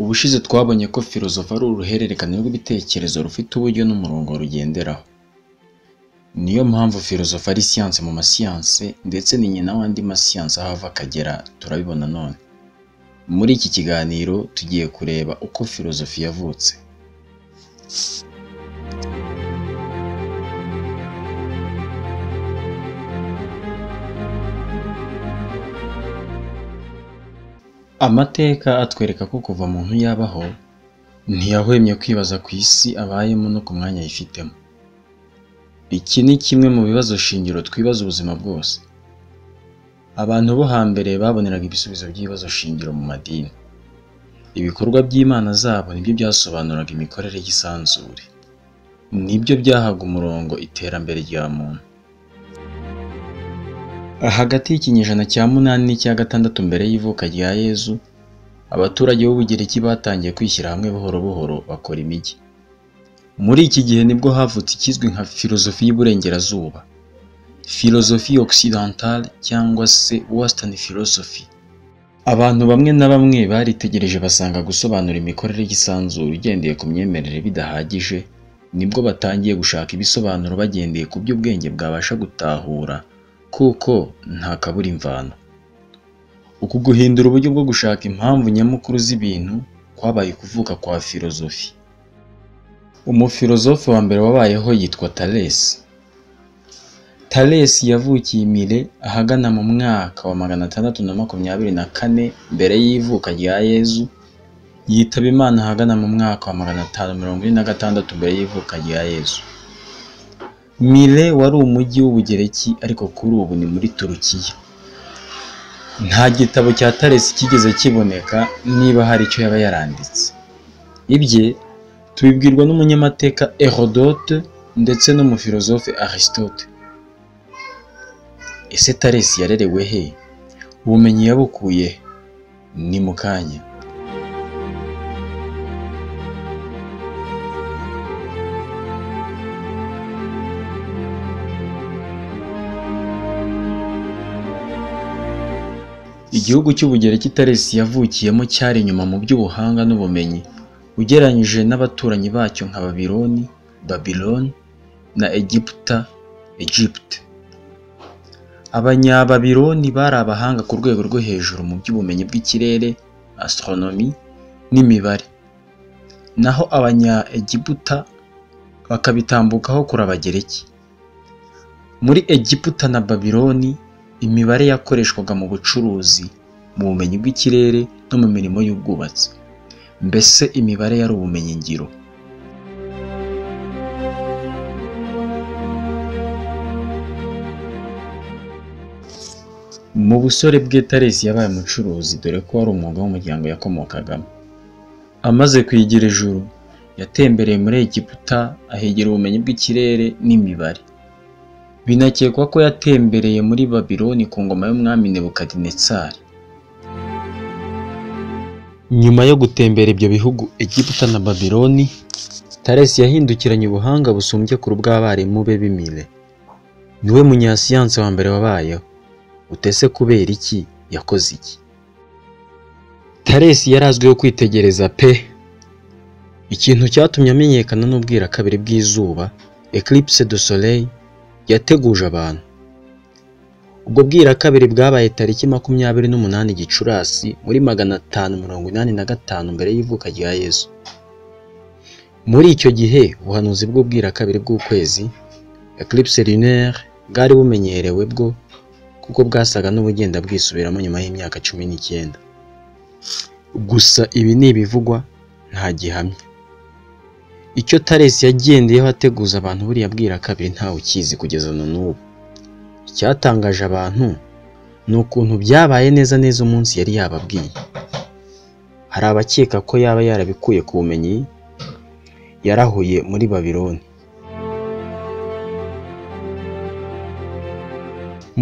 Ubushize twabonye ko filozofi ari uruhererekane rw'ibitekerezo rufite uburyo n'umurongo rugenderaho. Ni yo mpamvu filozofi ari siyansi mu masiyansi ndetse ni nyina w'andi masiyansi aho ava akagera turabibona none. Muri iki kiganiro tugiye kureba uko filozofi yavutse. Amateka atwereka ko kuva umuntu yabaho, ntiyahwemye kwibaza ku isi abayemo no ku mwanya ayifitemo. Iki ni kimwe mu bibazo shingiro twibaza ubuzima bwose. Abantu bo hambere baboneraga ibisubizo by'ibibazo shingiro mu madini. Ibikorwa by'imana zabo ni byo byasobanuraga imikorere y'isanzure. Ni byo byahaga umurongo iterambere rya muntu. Hagati y'ikinyejana cya munani n'icya gatandatu mbere y'ivuka rya Yezu, abaturage b'Ubugereki batangiye kwishyira hamwe buhoro buhoro bakora imijyi. Muri iki gihe nibwo havutse ikizwi nka filozofi y'Iburengerazuba, philosophie occidentale cyangwa se western philosophy. Abantu bamwe na bamwe baritegereje basanga gusobanura imikorere y'isanzure ugendeye ku myemerere bidahagije, nibwo batangiye gushaka ibisobanuro bagendeye ku byo ubwenge bwabasha gutahura kuko nta kabura imvano. Uku guhindura uburyo bwo gushaka impamvu nyamukuru z'ibintu kwabaye ukuvuka kwa filozofi. Umufilozofe wa mbere wabayeho yitwa Thalesi. Thalesi yavukiye i Mile ahagana mu mwaka wa magana atandatu na makumyabiri na kane mbere y'ivuka rya Yezu, yitaba Imana ahagana mu mwaka wa magana atanu mirongo ine na gatandatu mbere y'ivuka rya Yezu. Mile wari umujyi w'Ubugereki ariko kuri ubu ni muri Turukiya. Nta gitabo cya Thalesi cyigeze kiboneka niba hari icyo yaba yaranditse. Ibye tubibwirwa n'umunyamateka Herodote ndetse n'umufilozofe Aristote. Ese Thalesi yarerewe he? Ubumenyi yabukuye he? Ni mu kanya. Igihugu cy'Ubugereki Thalesi yavukiyemo cyari inyuma mu by'ubuhanga n'ubumenyi ugereranyije n'abaturanyi bacyo nka Babiloni, Babiloni na Egiputa, Egypte. Abanyababiloni bari abahanga ku rwego rwo hejuru mu by'ubumenyi bw'ikirere, astronomy n'imibare. Naho Abanya-Egiputa bakabitambukaho kure Abagereki. Muri Egiputa na Babiloni imibare yakoreshwaga mu bucuruzi, mu bumenyi bw'ikirere no mu mirimo y'ubwubatsi. Mbese imibare yari ubumenyingiro. Mu busore bwe Thalesi yabaye umucuruzi dore ko wari umwuga w'umuryango yakomokagamo. Amaze kwigira ijuru, yatembereye muri Egiputa ahigira ubumenyi bw'ikirere n'imibare. Binakekwa ko yatembereye muri Babiloni ku ngoma y'umwami Nebukadinezari. Nyuma yo gutembera ibyo bihugu Egiputa na Babiloni, Thalesi yahindukiranye ubuhanga busumbye kure ubw'abarimu be b'imire. Niwe munyasiyansi wa mbere wabayeho. Utese kubera iki? Yakoze iki? Thalesi yari azwiho kwitegereza pe! Ikintu cyatumye amenyekana n'ubwirakabiri bw'izuba, Eclipse du Soleil, yateguje abantu. Ubwo bwirakabiri bwabaye tariki makumyabiri n'umunani Gicurasi muri magana atanu mirongo inani na gatanu mbere y'ivuka rya Yezu. Muri icyo gihe ubuhanuzi bw'ubwirakabiri bw'ukwezi, Eclipse lunaire, bwari bumenyerewe bwo kuko bwasaga n'ubugenda bwisubiramo nyuma y'imyaka cumi n'icyenda. Gusa ibi ni ibivugwa nta gihamya. Icyo Thalesi yagendeyeho ateguza abantu buriya bwirakabiri ntawe ukizi kugeza na n'ubu. Icyatangaje abantu ni ukuntu byabaye neza neza umunsi yari yababwiye. Hari abakeka ko yaba yarabikuye ku bumenyi yarahuye muri Babiloni.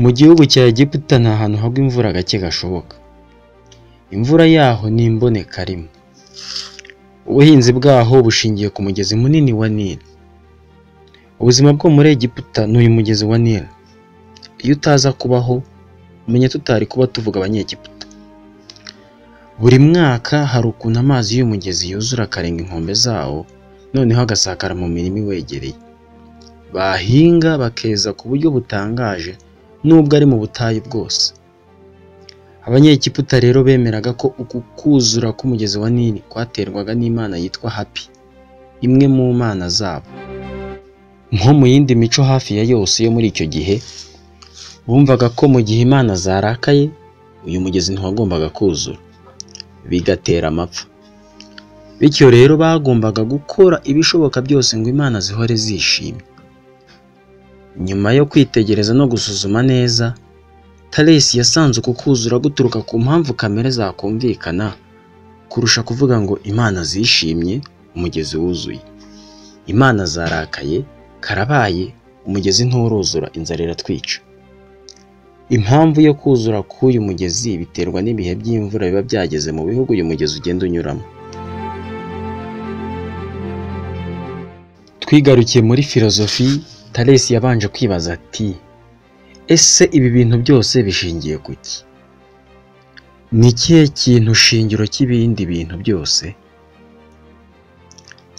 Mu gihugu cya Egiputa nta hantu hagwa imvura gake gashoboka. Imvura yaho ni imboneka rimwe. Ubuhinzi bwaho bushingiye ku mugezi munini wa Nili. Ubuzima bwo muri Egiputa ni uyu mugezi wa Nili. iyo utaza kubaho menya tutari kuba tuvuga abanyegiputa buri mwaka hari ukuntu amazi y'umugezi yuzura akarenga inkombe zawo noneho agasakara mu mirima iwegereye bahinga bakeza ku buryo butangaje nubwo ari mu butayu bwose abanyegiputa rero bemeraga ko uku kuzura k'umugezi wa nili kwaterwaga n'imana yitwa hapi imwe mu mana zabo nko mu yindi mico hafi ya yose yo muri icyo gihe bumvaga ko mu gihe imana zarakaye uyu mugezi ntiwagombaga kuzura bigatera amapfa bityo rero bagombaga gukora ibishoboka byose ngo imana zihore zishimye nyuma yo kwitegereza no gusuzuma neza taresi yasanze uku kuzura guturuka ku mpamvu kamere zakumvikana kurusha kuvuga ngo imana zishimye umugezi wuzuye imana zarakaye karabaye umugezi nturuzura inzara iratwica impamvu yo kuzura k'uyu mugezi biterwa n'ibihe by'imvura biba byageze mu bihugu uyu mugezi ugenda unyuramo twigarukiye muri filozofi taresi yabanje kwibaza ati ese ibi bintu byose bishingiye ku ki ni ikihe kintu shingiro cy'ibindi bintu byose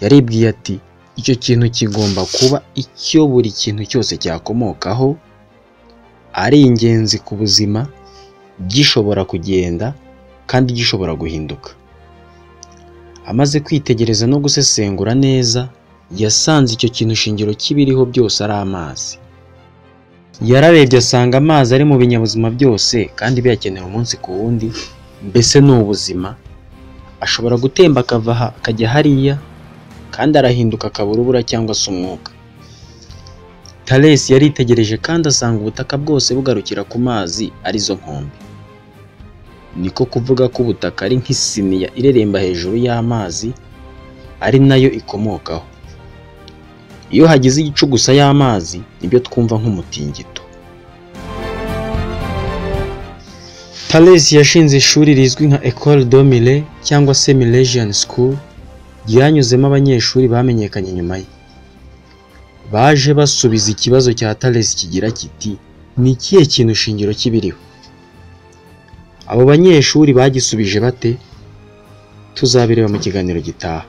yaribwiye ati icyo kintu kigomba kuba icyo buri kintu cyose cyakomokaho ari ingenzi ku buzima gishobora kugenda kandi gishobora guhinduka amaze kwitegereza no gusesengura neza yasanze icyo kintu shingiro cy'ibiriho byose ari amazi yararebye asanga amazi ari mu binyabuzima byose kandi biyakenera umunsi ku wundi mbese ni ubuzima ashobora gutemba akava aha akajya hariya kandi arahinduka akaba urubura cyangwa se umwuka taresi yaritegereje kandi asanga ubutaka bwose bugarukira ku mazi arizo nkombe niko kuvuga ko ubutaka ari nk'isiniya ireremba hejuru y'amazi ari nayo ikomokaho iyo hagize igicu gusa y'amazi nibyo twumva nk'umutingito taresi yashinze ishuri rizwi nka ecole domile cyangwa se milesian school ryanyuzemo abanyeshuri bamenyekanye nyuma ye baje basubiza ikibazo cya taresi kigira kiti ni ikihe kintu shingiro cy'ibiriho abo banyeshuri bagisubije bate tuzabireba mu kiganiro gitaha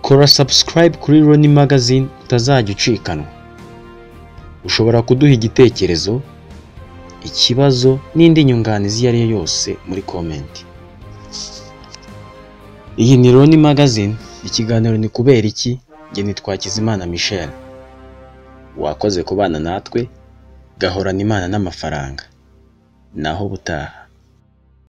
kora subscribe kuri Loni magazine utazajya ucikanwa ushobora kuduha igitekerezo ikibazo n'indi nyunganizi iyo ari yo yose muri komenti iyi ni Loni magazine ikiganiro ni kubera iki njye nitwa Kizimana Michel wakoze kubana natwe gahorana imana n'amafaranga naho butaha